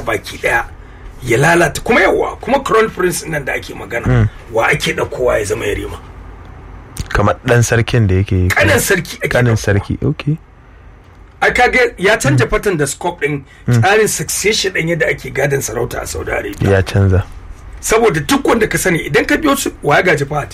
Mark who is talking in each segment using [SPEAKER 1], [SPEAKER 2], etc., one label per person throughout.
[SPEAKER 1] baki daya ya lalata kuma yawa kuma crown prince nan da ake magana wa ake ɗaukowa ya zama yarima
[SPEAKER 2] kamar dan sarkin da yake
[SPEAKER 1] kanin sarki ake
[SPEAKER 2] kanin
[SPEAKER 1] ɗaukowa.
[SPEAKER 2] sarki okay
[SPEAKER 1] a kage ya canja fatan da scope din tsarin succession din yadda ake gadon sarauta a saudi arabia
[SPEAKER 2] ya canza
[SPEAKER 1] saboda duk wanda ka sani idan ka biyo su waya gaji fahad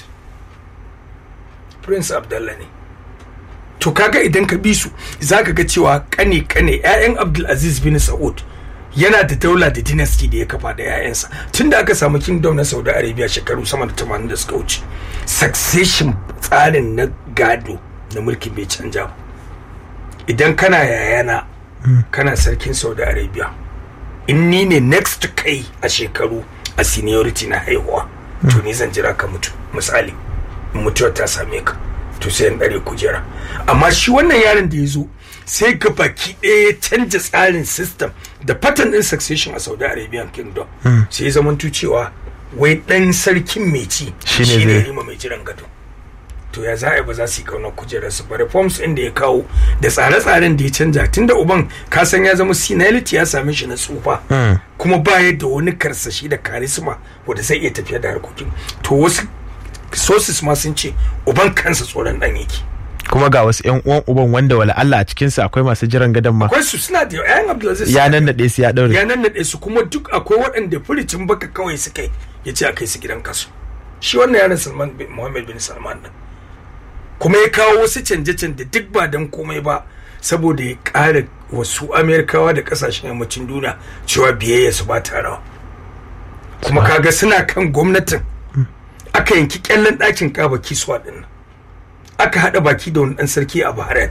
[SPEAKER 1] prince abdullah ne to kaga idan ka bi su za ka ga cewa kane kane 'ya'yan abdulaziz bin sa'ud yana da daula da dynasty da ya kafa da 'ya'yansa tun da aka samu kingdom na saudi arabia shekaru sama da 80 da suka wuce succession tsarin na gado na mulkin bai canja ba idan kana yayana kana sarkin saudi arabia in ni ne next to kai a shekaru a seniority na haihuwa to ni zan jira ka mutu misali in mutuwar ta same ka to sai in dare kujera amma shi wannan yaron da ya zo sai ga baki ɗaya ya canja tsarin system da pattern din succession a saudi arabian kingdom sai ya zamanto cewa wai ɗan sarkin mai ci
[SPEAKER 2] Shine
[SPEAKER 1] shi ne
[SPEAKER 2] zai-
[SPEAKER 1] rima mai jiran gado to ya za a yi ba za su yi kaunar kujerar su ba reforms ɗin da ya kawo da tsare-tsaren da ya canja tunda uban ka san ya zama senility ya same shi na tsufa kuma ba da wani karsashi da karisma wanda zai iya tafiya da harkokin to wasu sources ma sun ce uban kansa tsoron dan yake
[SPEAKER 2] kuma ga wasu yan uwan uban wanda wala Allah a cikin sa akwai masu jiran gadon ma
[SPEAKER 1] akwai su suna da yayan abdulaziz
[SPEAKER 2] ya nannade su ya daure
[SPEAKER 1] ya nannaɗe su kuma duk akwai waɗanda furicin baka kawai suka yi ya ce a kai su gidan kasu shi wannan yaron salman bin muhammad bin salman din kuma ya kawo wasu canje-canje duk ba don komai ba saboda ya ƙara wasu amerikawa da ƙasashen yammacin duniya cewa biyayya su ba ta rawa kuma kaga suna kan gwamnatin aka yanki kyallen ɗakin kaba kiswa ɗin nan aka haɗa baki da wani ɗan sarki a bahrain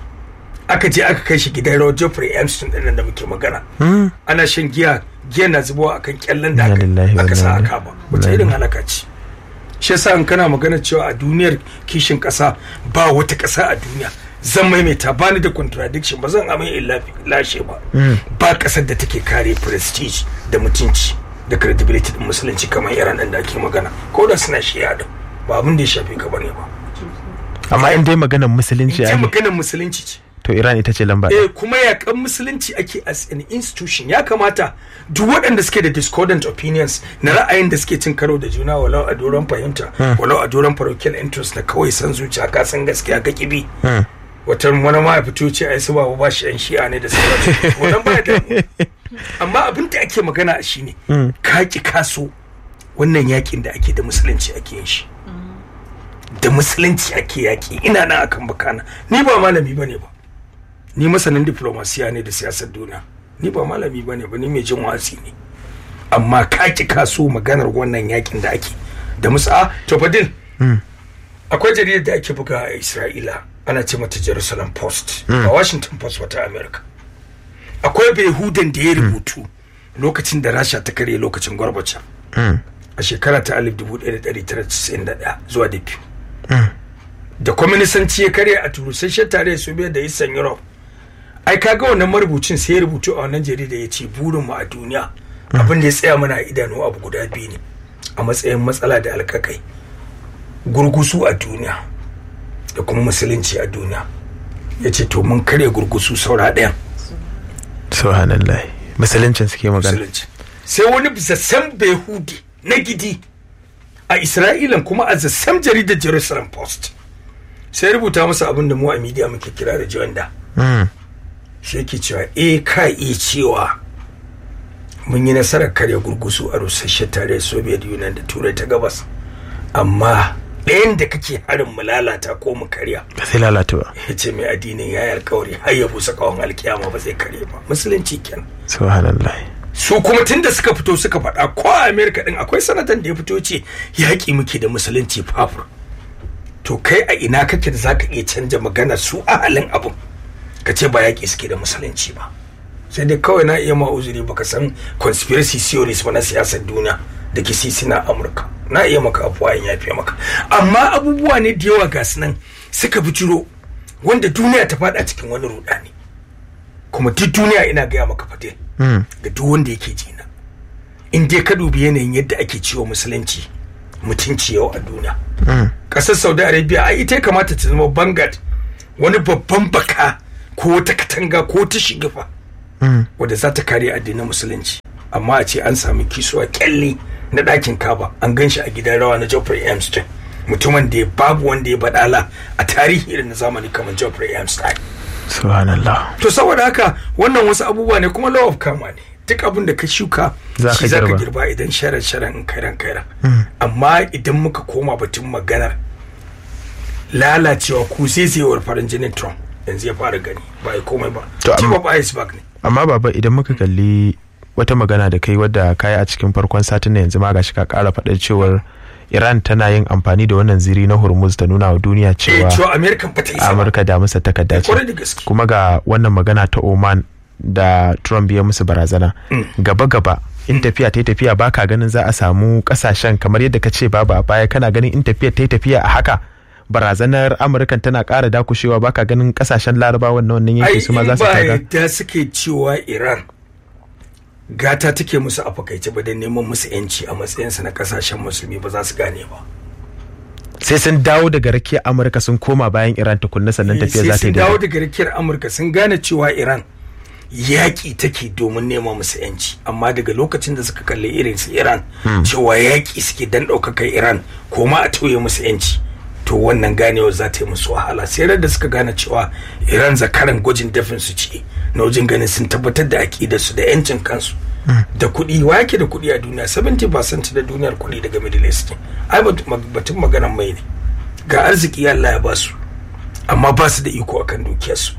[SPEAKER 1] aka je aka kai shi gidan rawar Geoffrey Epstein din nan da muke magana ana shan giya giya na zubawa akan kyallen da
[SPEAKER 2] Inna
[SPEAKER 1] aka
[SPEAKER 2] lillahi wa
[SPEAKER 1] aka sa
[SPEAKER 2] inna
[SPEAKER 1] aka ba wata irin halaka ce shi yasa in kana magana cewa a duniyar kishin kasa ba wata kasa a duniya zan maimaita ba ni da contradiction ba zan amai in lafi- lashe ba ba kasar da take kare prestige da mutunci da credibility din musulunci kamar iran din da ake magana ko da suna shiya din ba abin da ya shafi ka bane ba
[SPEAKER 2] amma in dai maganar musulunci
[SPEAKER 1] in ce
[SPEAKER 2] ake
[SPEAKER 1] maganar musulunci ce
[SPEAKER 2] to Iran ita ce lamba ɗaya.
[SPEAKER 1] eh kuma yakan musulunci ake as an institution ya kamata duk waɗanda suke da discordant opinions na ra'ayin da suke cin karo da juna walau a doron fahimta walau a doron parochial interest na kawai san zuciya ka san gaskiya ka kibi wata wani ma ya fito ce ai su ba ba shi yan shi'a ne da sauransu wannan ba da amma abin da ake magana a shine ka ki kaso wannan yakin da ake da musulunci ake yin shi da musulunci ake yaki ina nan akan bakana ni ba malami bane ba ni masanin diplomasiya ne da siyasar duniya ni ba malami ba ne ba ni mai jin wasi ne amma ka ki kaso maganar wannan yakin da ake da musa to fadil akwai jaridar da ake buga a isra'ila ana ce mata jerusalem post a washington post wata america akwai behudan da ya rubutu lokacin da rasha ta karye lokacin gwarbacha a shekara ta 1991 zuwa da biyu da kwaminisanci ya karya a turusasshen tare soviet da eastern europe ai kaga wannan marubucin sai ya rubutu a wannan jarida ya ce burinmu a duniya abin da ya tsaya mana a idanu abu guda biyu ne a matsayin matsala da alkakai gurgusu a duniya da kuma musulunci a duniya ya ce to mun karya gurgusu saura ɗayan
[SPEAKER 2] subhanallah musuluncin suke magana
[SPEAKER 1] musulunci sai wani zassam behudi na gidi a isra'ilan kuma a zassam jaridar jerusalem post sai rubuta masa abin da mu a media muke kira da jiwanda
[SPEAKER 2] Mm.
[SPEAKER 1] sai yake cewa eh ka iya cewa mun yi nasarar karya gurgusu a rusasshen tare soviet union da turai ta gabas amma ɗayan da kake harin mu lalata ko mu karya
[SPEAKER 2] ba sai lalata ba
[SPEAKER 1] ya ce mai addinin ya yi alkawari har ya busa kawon alkiyama ba zai karye ba musulunci kenan
[SPEAKER 2] subhanallah
[SPEAKER 1] su kuma tunda suka fito suka faɗa ko a amerika din akwai sanatan da ya fito ce yaƙi muke da musulunci fafur to kai a ina kake da zaka iya canja magana su a halin abin ka ce ba yaƙi suke da musulunci ba sai dai kawai na iya ma uzuri baka san conspiracy theories ba na siyasar duniya da ke sisi na amurka na iya maka afuwa in yafe maka amma abubuwa ne da yawa ga su nan suka bijiro wanda duniya ta faɗa cikin wani rudani kuma duk duniya ina gaya maka fate ga duk wanda yake jina in dai ka dubi yanayin yadda ake ciwo musulunci mutunci yau a duniya ƙasar saudi arabia ai ita ya kamata ta zama bangad wani babban baka ko wata katanga ko ta shigifa wadda za ta kare addinin musulunci amma a ce an sami kisuwa kyalle na ɗakin kaba an gan shi a gidan rawa na Geoffrey Epstein mutumin da babu wanda ya badala a tarihi irin na zamani kamar Geoffrey Epstein
[SPEAKER 2] subhanallah
[SPEAKER 1] to saboda haka wannan wasu abubuwa ne kuma law of karma ne duk abin da ka shuka
[SPEAKER 2] Za
[SPEAKER 1] shi
[SPEAKER 2] ka
[SPEAKER 1] za ka
[SPEAKER 2] girba.
[SPEAKER 1] girba idan sharan sharan in kairan kairan amma idan muka koma batun maganar lalacewa ku zaizayewar farin jinin Trump yanzu ya fara gani ba ya komai ba
[SPEAKER 2] To,
[SPEAKER 1] tip
[SPEAKER 2] amma-
[SPEAKER 1] of iceberg ne
[SPEAKER 2] amma baba idan muka kalli wata magana da kai wadda kayi a cikin farkon satin na yanzu ma gashi ka kara faɗar cewar Iran tana yin amfani da wannan ziri na Hormuz ta nuna wa duniya
[SPEAKER 1] eh
[SPEAKER 2] cewa
[SPEAKER 1] cewa American ba ta isa ba
[SPEAKER 2] Amurka da musa takarda ce
[SPEAKER 1] kwarai da gaske
[SPEAKER 2] kuma ga wannan magana ta Oman da Trump ya musu barazana gaba gaba in tafiya ta yi tafiya baka ganin za a samu kasashen kamar yadda ka ce babu a baya kana ganin in tafiya ta yi tafiya a haka barazanar amurkan tana ƙara dakushewa baka ganin kasashen larabawan na wannan yanki
[SPEAKER 1] ai
[SPEAKER 2] su ma za
[SPEAKER 1] in
[SPEAKER 2] su
[SPEAKER 1] ba
[SPEAKER 2] kaga
[SPEAKER 1] yadda suke cewa Iran gata take musu a fakaice ba da neman musu yanci a matsayinsu na kasashen musulmi ba za su gane ba
[SPEAKER 2] sai sun dawo daga rakiyar amurka sun koma bayan iran tukunna sannan tafiya za ta
[SPEAKER 1] sai
[SPEAKER 2] yi
[SPEAKER 1] sun dawo
[SPEAKER 2] daidai
[SPEAKER 1] daga rikiyar amurka sun gane cewa iran yaƙi take domin nema musu yanci amma daga lokacin da suka kalli irin su iran cewa yaƙi suke dan ɗaukakar iran ko ma a tauye musu yanci to wannan ganewar za ta yi musu wahala sai da suka gane cewa iran zakaran gwajin dafin su ce na wajen ganin sun tabbatar da aƙidar su da yancin kansu da kuɗi wa yake da kuɗi a duniya 70% da duniyar kuɗi daga middle east ne ai bat- batun maganan mai ne ga arziki Allah ya ba su amma ba su da iko akan dukiyarsu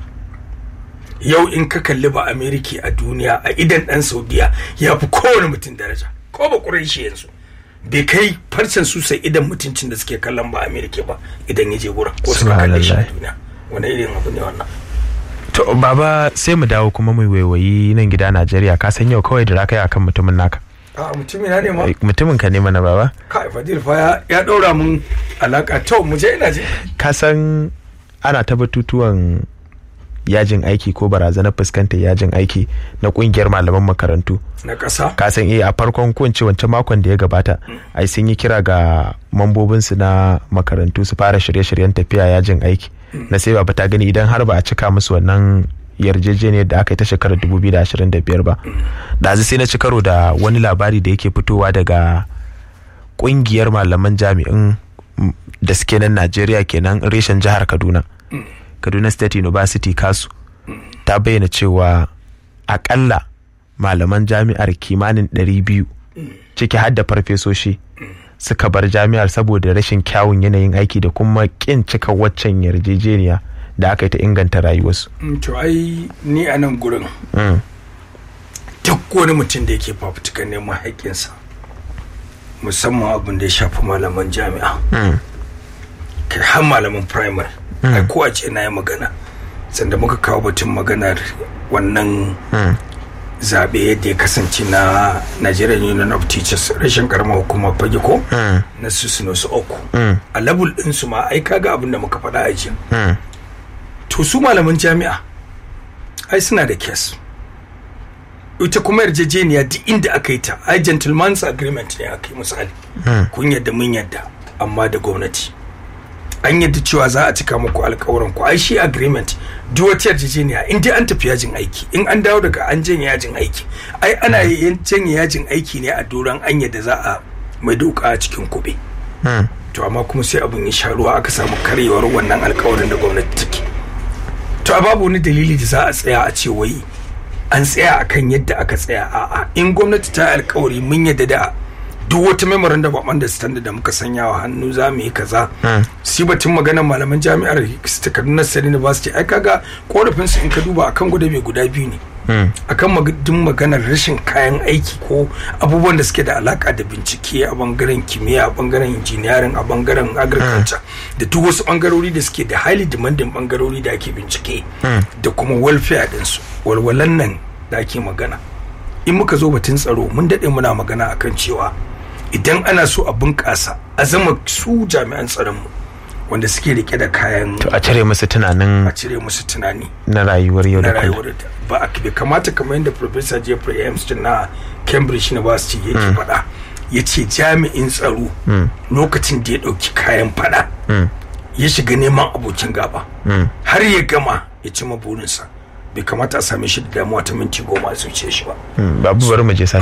[SPEAKER 1] yau in ka kalli ba amerika a duniya a idan dan saudiya ya fi kowane mutum daraja ko ba shi yanzu bai kai farcen su sai idan mutuncin da suke kallon ba amerika ba idan ya je wurin ko suka kalle shi a
[SPEAKER 2] Subhanallah.
[SPEAKER 1] duniya wani irin abu ne wannan
[SPEAKER 2] to baba sai mu dawo kuma mu waiwayi nan gida najeriya ka san yau kawai da raka akan mutumin naka
[SPEAKER 1] a mutumin na ne ma
[SPEAKER 2] mutumin ka ne mana baba
[SPEAKER 1] kai fadil fa ya- ya daura mun alaka to mu je ina je
[SPEAKER 2] ka san ana ta batutuwan yajin aiki ko barazanar fuskantar yajin aiki na kungiyar malaman makarantu
[SPEAKER 1] na ƙasa
[SPEAKER 2] ka san eh a farkon ko in ce wancan makon da ya gabata ai sun yi kira ga mambobinsu na makarantu su fara shirye-shiryen tafiya yajin aiki na sai ba ta gani idan har ba a cika musu wannan yarjejeniyar da aka yi ta shekarar 2025 ba ɗazu sai na ci karo da wani labari da yake fitowa daga kungiyar malaman jami'in mm, da suke nan najeriya kenan reshen jihar kaduna kaduna state university kasu ta bayyana cewa akalla malaman jami'ar kimanin 200 ciki har da farfesoshi suka bar jami'ar saboda rashin kyawun yanayin aiki da kuma kin cika waccan yarjejeniya da aka yi ta inganta rayuwarsu
[SPEAKER 1] Mm, to ai ni a nan gurin
[SPEAKER 2] Mm.
[SPEAKER 1] duk wani mutum da yake fafutukar neman haƙƙinsa musamman abin da ya shafi malaman jami'a
[SPEAKER 2] Mm.
[SPEAKER 1] kai har malaman primary ai ko a ce na yi magana sanda muka kawo batun maganar wannan
[SPEAKER 2] Mm.
[SPEAKER 1] zaɓe yadda ya kasance na Nigerian Union of Teachers rashin karamar hukumar fage ko
[SPEAKER 2] Mm.
[SPEAKER 1] na su su uku
[SPEAKER 2] Mm.
[SPEAKER 1] a level ɗinsu ma ai kaga abin da muka faɗa a jiya
[SPEAKER 2] Mm.
[SPEAKER 1] to su malaman jami'a ai suna da kes ita kuma yarjejeniya duk inda aka yi ta ai gentleman's agreement ne aka yi misali
[SPEAKER 2] Mm.
[SPEAKER 1] kun yadda mun yadda amma da gwamnati an yadda cewa za a cika muku alkawarin ku ai shi agreement duk wata yarjejeniya in dai an tafi yajin aiki in an dawo daga an janye yajin aiki ai ana yin janye yajin aiki ne a doron an yadda za a mai doka a cikin kuɓe
[SPEAKER 2] Mm.
[SPEAKER 1] to amma kuma sai abin ya sha ruwa aka samu karyewar wannan alkawarin da gwamnati take to a babu wani dalili da za a tsaya a ce wai an tsaya akan yadda aka tsaya a'a in gwamnati ta yi alkawari mun yadda da duk wata memorandum of understanding da muka sanya wa hannu za mu yi kaza
[SPEAKER 2] Mm.
[SPEAKER 1] si batun maganar malaman jami'ar kaduna state university ai kaga korafin su in ka duba akan guda bai guda biyu ne
[SPEAKER 2] Mm.
[SPEAKER 1] akan magadin maganar rashin kayan aiki ko abubuwan da suke da alaka da bincike a bangaren kimiyya a bangaren engineering a bangaren agriculture da duk wasu bangarori da suke da highly demanding bangarori da ake bincike da kuma welfare dinsu walwalan nan da ake magana in muka zo batun tsaro mun daɗe muna magana akan cewa idan ana so a bunƙasa a zama su jami'an tsaronmu wanda suke rike da kayan
[SPEAKER 2] to a cire musu tunanin
[SPEAKER 1] a cire musu tunani
[SPEAKER 2] na rayuwar yau
[SPEAKER 1] na
[SPEAKER 2] da kullum
[SPEAKER 1] rayuwar da ba a bai kamata kamar yadda professor jeffrey amston na cambridge university yake faɗa ya ce jami'in tsaro lokacin da ya ɗauki kayan faɗa ya shiga neman abokin gaba har ya gama ya ci burinsa bai kamata a same shi da damuwa ta minti goma a zuciya shi ba
[SPEAKER 2] Mm. babu bari mu je sa